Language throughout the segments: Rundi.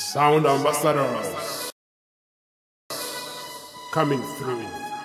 Sound ambassadors coming through.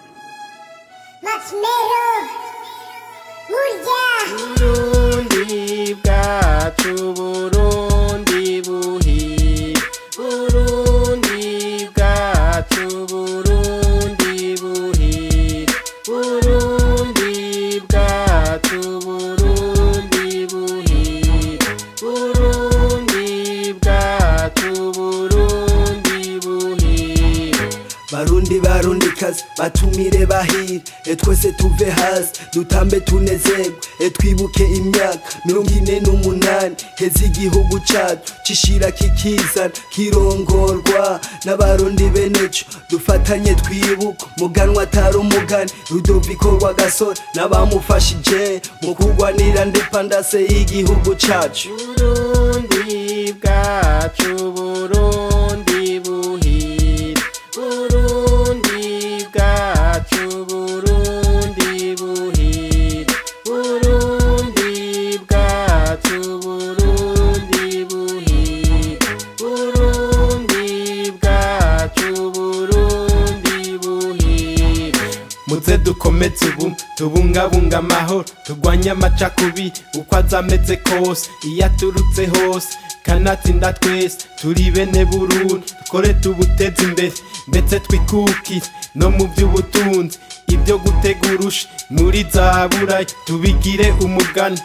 Maximero Burya Burundi bwacu Burundi buhire Burundi bwacu Burundi buhire Burundi bwacu Burundi buhire Burundi bwacu Burundi buhire barundi barundi kazi batumire bahire e twese tuve hasi dutambe tunezerwe e twibuke imyaka mirongo ine n'umunani heza igihugu cacu cishira kikizana kirongorwa n'abarundi beneco dufatanye twibuka muganwa atari umugani rudoviko rwa gasore n'abamufashije mu kurwanira independance y'igihugu cacu Burundi bwacu Burundi buhire Burundi bwacu Burundi buhire Burundi bwacu Burundi buhire Burundi bwacu Burundi buhire muze dukomeze ubu tubungabunga amahoro turwanye amacakubiri uko aza ameze kose iyo aturutse hose kanatsinda twese turi bene burundi dukore tubuteze imbere ndetse twikukire no mu by'ubutunzi ibyo gutega urusha muri za burayi tubigire umugani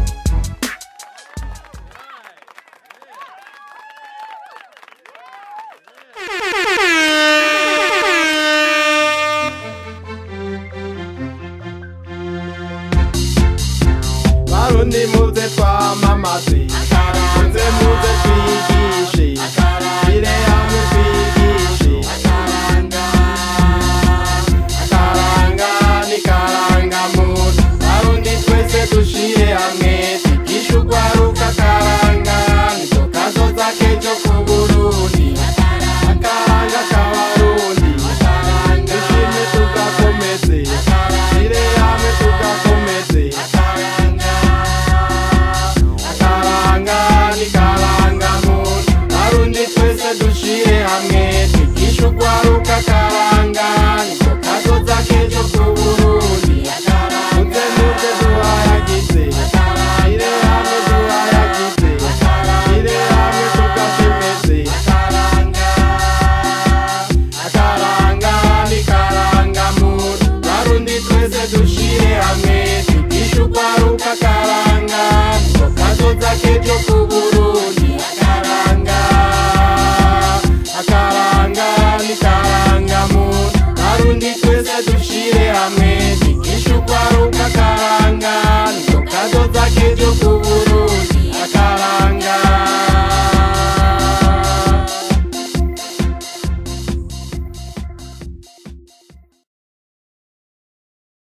barundi muze twamamaze muze muze twigishe tire hamwe twigishe akaranga ni karanga muntu barundi twese dushire hamwe twigishe urwaruka akaranga niko kazoza kejo ku burundi akaranga k'abarundi dushime tugakomeze tire hamwe tugakomeze akaranga ni karanga muntu barundi twese dushire hamwe twigishe urwaruka akaranga niko kazoza kejo ku burundi muze muze duhayagize ire hamwe duhayagize ire hamwe tugashemeze akaranga ni karanga muntu barundi twese dushire hamwe twigishe urwaruka akaranga niko kazoza kejo ku burundi akaranga akaranga ni karanga muntu barundi twese dushire hamwe twigishe urwaruka akaranga niko kazoza kejo ku burundi